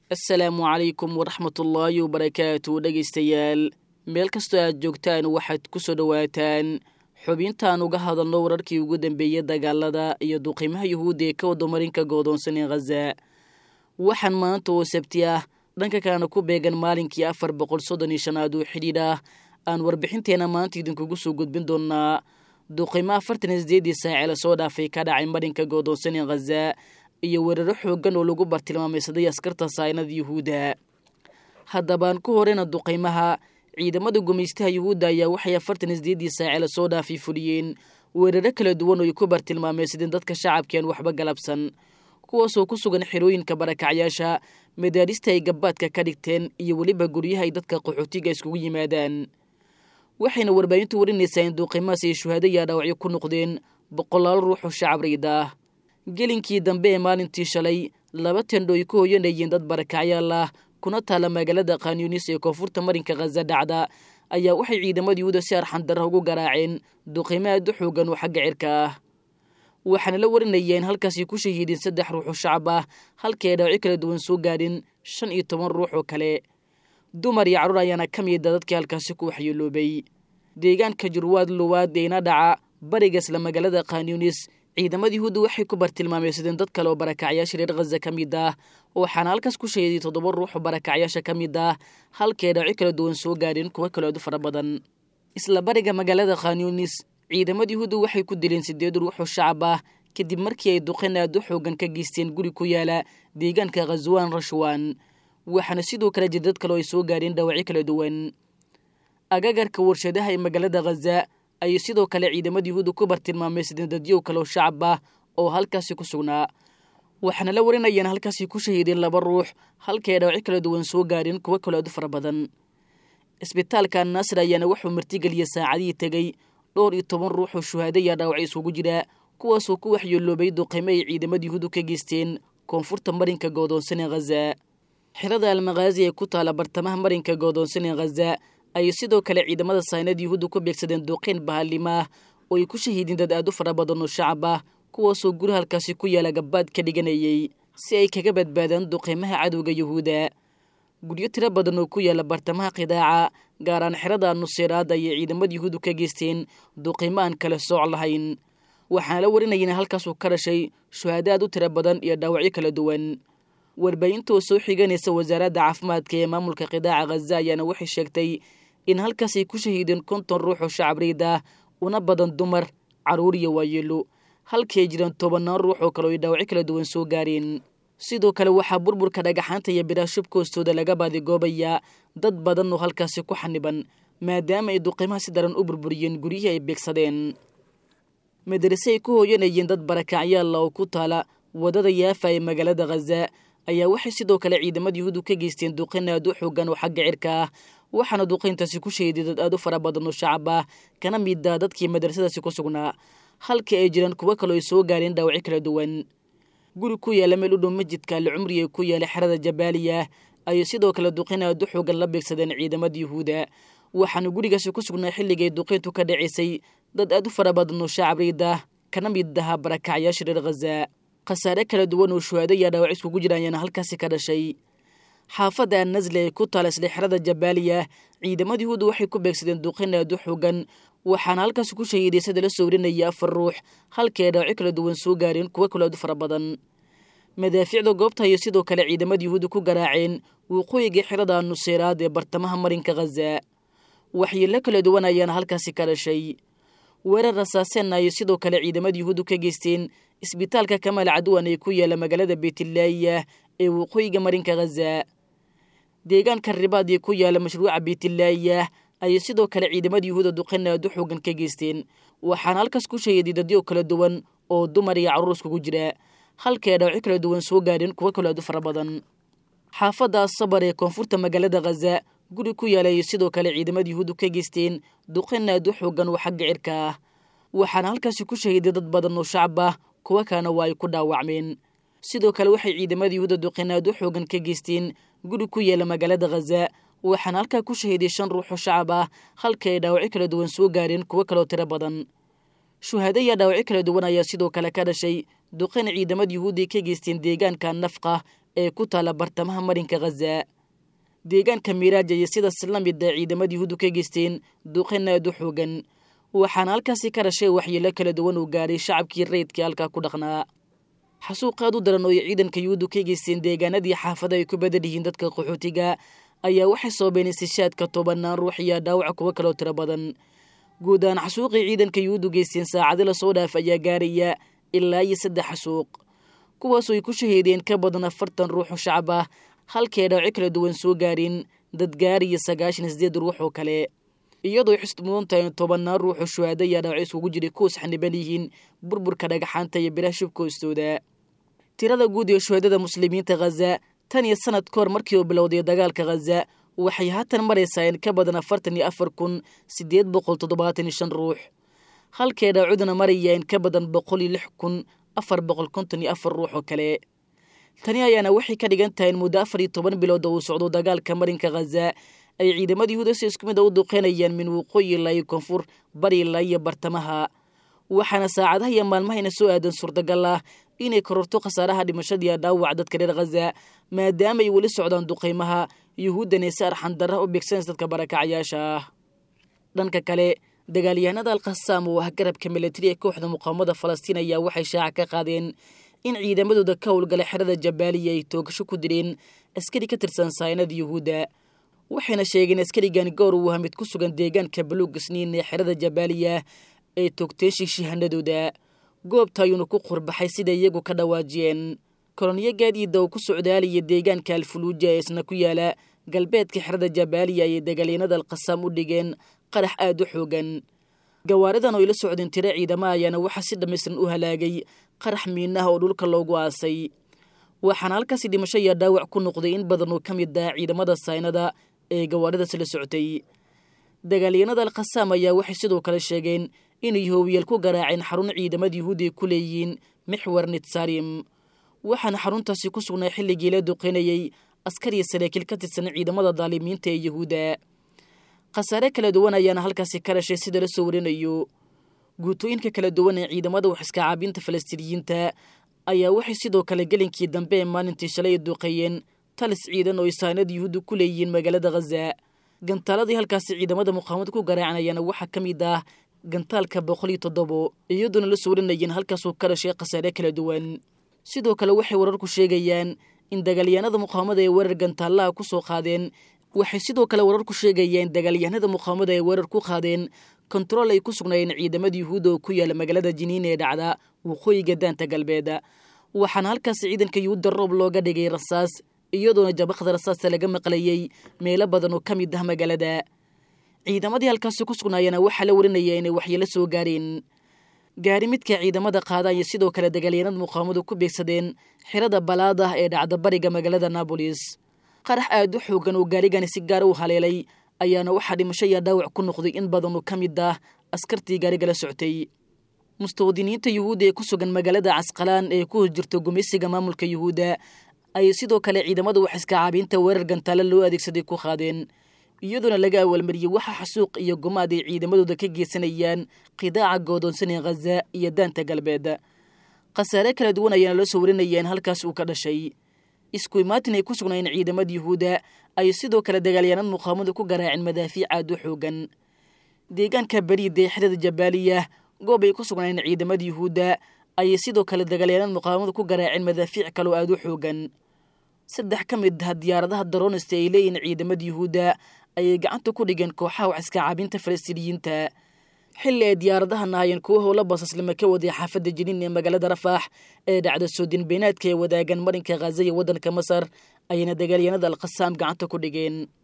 assalaamu calaykum waraxmatullaahi wabarakaatu dhegaystayaal meel kastoo aad joogtaan waxaad ku soo dhowaataan xubintaan uga hadalno wararkii ugu dambeeyey dagaalada iyo duqiimaha yuhuudda ee ka wadamarinka goodoonsan ee khaza waxaan maanta oo sabti ah dhanka kalena ku beegan maalinkii afar boqol soddon iyo shanaad oo xidhiidh ah aan warbixinteena maanta idinkugu soo gudbin doonaa duqiimo afartan iyo sideedii saacee lasoo dhaafay ka dhacay marinka goodoonsan ee khaza iyo weeraro xooggan oo lagu bartilmaameysaday askarta saynada yuhuudda haddabaan ku horeyna duqaymaha ciidamada gumaystaha yuhuudda ayaa waxay afartan iyo sideedii saacee lasoo dhaafay fuliyeen weeraro kala duwan oo ay ku bartilmaameysadeen dadka shacabkeen waxba galabsan kuwaasoo ku sugan xerooyinka barakacyaasha madaarista ay gabbaadka ka dhigteen iyo weliba guryaha ay dadka qaxootiga iskugu yimaadaan waxayna warbaahintu warinaysaa in duuqimahaas ay shuhaado yaa dhaawacyo ku noqdeen boqolaal ruux oo shacab riida ah gelinkii dambe ee maalintii shalay laba tendho ay ku hoyanayeen dad barakacyaal ah kuna taala magaalada khanyunis ee koonfurta marinka khaza dhacda ayaa waxay ciidamada yuhuuda si arxandarra ugu garaaceen duqiimo aad u xoogan oo xagga cirka ah waxaana la warinaya in halkaasi ku shahiideen saddex ruux oo shacab ah halkii ay dhaawacyo kala duwan soo gaadhin shan iyo toban ruux oo kale dumar iyo carruur ayaana ka mida dadkii halkaasi ku waxyeeloobay deegaanka jurwaad luwaad eena dhaca bariga isla magaalada khanyunis ciidamada yuhuudda waxay ku bartilmaameysadeen dad kale oo barakacyaasha reer khaza ka mid ah waxaana halkaas ku shahiiday toddoba ruux oo barakacyaasha ka mid ah halkii ay dhaawacyo kala duwan soo gaadheen kuwo kale aad u fara badan isla bariga magaalada khanyunis ciidamada yuhuudda waxay ku dileen siddeed ruux oo shacab ah kadib markii ay duqeen aad u xoogan ka geysteen guri ku yaala deegaanka khaswaan rashwan waxaana sidoo kale jira dad kale oo ay soo gaadheen dhaawacyo kala duwan agagarka warshadaha ee magaalada khaza ayay sidoo kale ciidamada yuhuudda ku bartilmaameysadeen dadyow kale oo shacab ah oo halkaasi ku sugnaa waxaana la warinayaan halkaasi ku shahiideen laba ruux halkii ay dhaawacyo kala duwan soo gaadheen kuwo kale aad u fara badan isbitaalka naasir ayaana wuxuu martigeliyey saacadihii tegey dhowr iyo toban ruux oo shuhaado yaa dhaawacyo isugu jira kuwaasoo ku waxyeeloobay duqaymo ay ciidamada yuhuuddu ka geysteen koonfurta marinka goodoonsan ee khaza xirada almakhaazi ee ku taala bartamaha marinka goodoonsan ee khaza ayay sidoo kale ciidamada saynada yuhuudda ku beegsadeen duuqeyn bahallima ah oo ay ku shahiideen dad aad u fara badan oo shacab ah kuwaasoo guri halkaasi ku yaala gabbaad ka dhiganayay si ay kaga badbaadaan duqeymaha cadowga yuhuudda guryo tiro badan oo ku yaala bartamaha qidaaca gaaraan xerada nuseyraad ayay ciidamada yuhuuddu ka geysteen duqeymo aan kale sooc lahayn waxaana la warinaya in halkaasuu ka dhashay shuhaado aad u tiro badan iyo dhaawacyo kala duwan warbaahintaoo soo xiganaysa wasaaradda caafimaadka ee maamulka qidaaca khaza ayaana waxay sheegtay in halkaasay ku shahiideen konton ruux oo shacab riid ah una badan dumar carruur iyo waayeelo halkii ay jiraan tobannaan ruux oo kale oo ay dhaawacyo kala duwan soo gaareen sidoo kale waxaa burburka dhagaxaanta iyo biraha shubka hoostooda laga baadigoobayaa dad badan oo halkaasi ku xaniban maadaama ay duqiimaha si daran u burburiyeen guryihii ay beegsadeen madarase ay ku hooyanayeen dad barakacyaalla oo ku taala waddada yaafa ee magaalada khaza ayaa waxay sidoo kale ciidamada yuhuuddu ka geysteen duqeyn aad u xoogan oo xagga cirka ah waxaana duqeyntaasi ku shahiday dad aad u fara badan oo shacab ah kana mida dadkii madrasadaasi ku sugnaa halkii ay jiraan kuwo kaleo ay soo gaareen dhaawacyo kala duwan guri ku yaala meel u dhow masjidka ali cumri ee ku yaala xerada jabaaliya ayay sidoo kale duqeyn aad u xoogan la beegsadeen ciidamada yuhuudda waxaana gurigaasi ku sugnaa xilligay duqeyntu ka dhacaysay dad aad u fara badan oo shacab riida kana mid aha barakacyaasha reer khaza khasaare kala duwan oo shuhaado yaa dhaawac iskugu jira ayaana halkaasi ka dhashay xaafadda annasle ee ku taala isla xerada jabaaliya ciidamada yuhuudda waxay ku beegsadeen duqeyn aad u xoogan waxaana halkaasi ku shahiiday sida la soo warinaya afar ruux halkii ay dhaawacyo kala duwan soo gaareen kuwo kaloo aad u fara badan madaafiicda goobta ayay sidoo kale ciidamada yuhuudda ku garaaceen waqooyiga xerada nuseyraad ee bartamaha marinka khaza waxyeelo kala duwan ayaana halkaasi ka dhashay weerar rasaaseenna ayay sidoo kale ciidamada yuhuuddu ka geysteen isbitaalka kamaal cadwan ee ku yaala magaalada beytillaahiya ee waqooyiga marinka khaza deegaanka ribaad ee ku yaala mashruuca beytillaahiya ayay sidoo kale ciidamada yuhuudda duqeyn aad u xoogan ka geysteen waxaana halkaas ku shahiday dadyo kala duwan oo dumar iyo carruur iskugu jira halkii ay dhaawacyo kala duwan soo gaadheen kuwo kaloo aad u fara badan xaafadda sabar ee koonfurta magaalada khaza guri ku yaala ayay sidoo kale ciidamada yuhuuddu ka geysteen duqeyn aad u xoogan oo xagga cirka ah waxaana halkaasi ku shahiday dad badan oo shacab ah kuwo kalena waa ay ku dhaawacmeen sidoo kale waxay ciidamada yuhuudda duqeyn aad u xoogan ka geysteen guri ku yaala magaalada khaza waxaana halkaa ku shahiday shan ruux oo shacab ah halkii ay dhaawacyo kala duwan soo gaareen kuwo kaloo tiro badan shuhaado iyo dhaawacyo kala duwan ayaa sidoo kale ka dhashay duqeyn ciidamada yuhuudda ka geysteen deegaanka nafqa ee ku taalla bartamaha marinka khaza deegaanka miiraaj ayay sidaas la mida ciidamada yuhuuddu ka geysteen duqeyn aad u xoogan waxaana halkaasi ka dhashay waxyeelo kala duwan uu gaadhay shacabkii rayidkii halkaa ku dhaqnaa xasuuq aad u daran oo ay ciidanka yuhuuddu ka geysteen deegaanadii xaafada ay ku badan yihiin dadka qaxootiga ayaa waxay soobeen istishaadka tobanaan ruux iyo dhaawaca kuwo kaloo tiro badan guud ahaan xasuuqii ciidanka yuhuuddu geysteen saacadi lasoo dhaaf ayaa gaaraya ilaa iyo saddex xasuuq kuwaasoo ay ku shahiideen ka badan afartan ruux oo shacab ah halkee dhaawaco kala duwan soo gaareen dad gaariya sagaashan sideed ruux oo kale iyadoo ay xusd mudan tahay tobannaan ruux oo shuhaada ayaa dhaawaco iskugu jiray kuwas xaniban yihiin burburka dhagaxaanta iyo biraha shubka hoostooda tirada guud ee shuhaadada muslimiinta khaza tan iyo sanad ka hor markii uu bilowday dagaalka khaza waxay haatan maraysaa in ka badan afartan iyo afar kun siddeed boqol toddobaatan iyo shan ruux halkee dhaawacuduna maraya in ka badan boqol iyo lix kun afar boqol konton iyo afar ruux oo kale tani ayaana waxay ka dhigan tahay in muddo afar iyo toban bilood oo uu socdo dagaalka marinka khaza ay ciidamada yuhuuda si isku mid a u duqeynayaan min waqooyi ilaa iyo koonfur bari ilaa iyo bartamaha waxaana saacadaha iyo maalmahayna soo aadan suurtagal ah inay kororto khasaaraha dhimashadiiya dhaawac dadka reer khaza maadaama ay weli socdaan duqaymaha yuhuuddana si arxandarra u beegsanaysa dadka barakacayaasha ah dhanka kale dagaalyahanada alkhasaam oo ah garabka milatari ee kooxda muqaawamada falastiin ayaa waxay shaaca ka qaadeen in ciidamadooda ka howlgala xerada jabaaliya ay toogasho ku direen askari ka tirsan saynada yuhuudda waxayna sheegeen askarigan goor uu aha mid ku sugan deegaanka baluug isniin ee xerada jabaaliya ay toogteen shiishihanadooda goobta ayuuna ku qurbaxay sida iyagu ka dhawaajiyeen koloniyo gaadiida oo ku socdaalaya deegaanka alfuluuja ee isna ku yaala galbeedka xerada jabaaliya ayay dagaalyanada alkhasaam u dhigeen qarax aad u xoogan gawaaridan oo ila socdeen tiro ciidama ayaana waxaa si dhammaystiran u halaagay qarax miinaha oo dhulka loogu aasay waxaana halkaasi dhimasho iyo dhaawac ku noqday in badan oo ka mid ah ciidamada saynada ee gawaaridaas la socotay dagaalyanada alkhasaam ayaa waxay sidoo kale sheegeen inay hoowiyaal ku garaaceen xarun ciidamada yuhuudi ay ku leeyihiin mixwer nitsarim waxaana xaruntaasi ku sugnaa xilligii la duqeynayey askariya saraakiil ka tirsan ciidamada daalimiinta ee yuhuudda khasaare kala duwan ayaana halkaasi ka dhashay sida la soo warinayo guutooyinka kala duwan ee ciidamada wax iska caabinta falastiiniyiinta ayaa waxay sidoo kale gelinkii dambe ee maalintii shalay duqeeyeen talis ciidan oo ay saanada yuhuudda ku leeyihiin magaalada khaza gantaaladii halkaasi ciidamada muqaawamad ku garaacanayana waxaa ka mid ah gantaalka boqol iyo toddobo iyadoona la soo warinayeen halkaasuu ka dhashay khasaare kala duwan sidoo kale waxay wararku sheegayaan in dagaalyahanada muqaawamada ay weerar gantaalaha ku soo qaadeen waxay sidoo kale wararku sheegayeen dagaalyahanada muqaawamada ay weerar ku qaadeen kontarool ay ku sugnaayeen ciidamada yuhuudda oo ku yaala magaalada jiniin ee dhacda waqooyiga daanta galbeed waxaana halkaasi ciidanka yuhuudda roob looga dhigay rasaas iyadoona jabaqda rasaasta laga maqlayey meelo badan oo ka mid ah magaalada ciidamadii halkaasi ku sugnaayana waxaa la warinaya inay waxyeelo soo gaareen gaari midka ciidamada qaada ayay sidoo kale dagaalyahanada muqaawamadu ku beegsadeen xirada balaad ah ee dhacda bariga magaalada nabolis qarax aad u xoogan oo gaarigani si gaara u haleelay ayaana waxaa dhimasho iyo dhaawac ku noqday in badan oo ka mid ah askartii gaariga la soctay mustawdiniinta yuhuudda ee ku sugan magaalada casqalaan ee ku horjirta gumeysiga maamulka yuhuudda ayay sidoo kale ciidamada wax iska caabiinta weerar gantaale loo adeegsaday ku qaadeen iyadoona laga awaalmariyey waxa xasuuq iyo gumaad ay ciidamadooda ka geysanayaan qidaaca goodoonsan ee khaza iyo daanta galbeed khasaare kala duwan ayaana loo soo warinaya in halkaas uu ka dhashay isku imaatin ay ku sugnaayeen ciidamada yuhuudda ayay sidoo kale dagaalyaanad muqaawamada ku garaaceen madaafiic aad u xoogan deegaanka beriida ee xerada jabaaliya goob ay ku sugnaayeen ciidamada yuhuudda ayay sidoo kale dagaalyaanad muqaawamada ku garaaceen madaafiic kaloo aad u xoogan saddex ka mid ah diyaaradaha daroonista ay leeyihiin ciidamada yuhuudda ayay gacanta ku dhigeen kooxaha wax iska caabinta falastiiniyiinta xilli ay diyaaradahan ahaayeen kuwa howla basaslama ka waday xaafadda jiniin ee magaalada rafaax ee dhacda soodin beenaadka ee wadaagan marinka khaza iyo waddanka masar ayayna dagaalyahanada alkhasaam gacanta ku dhigeen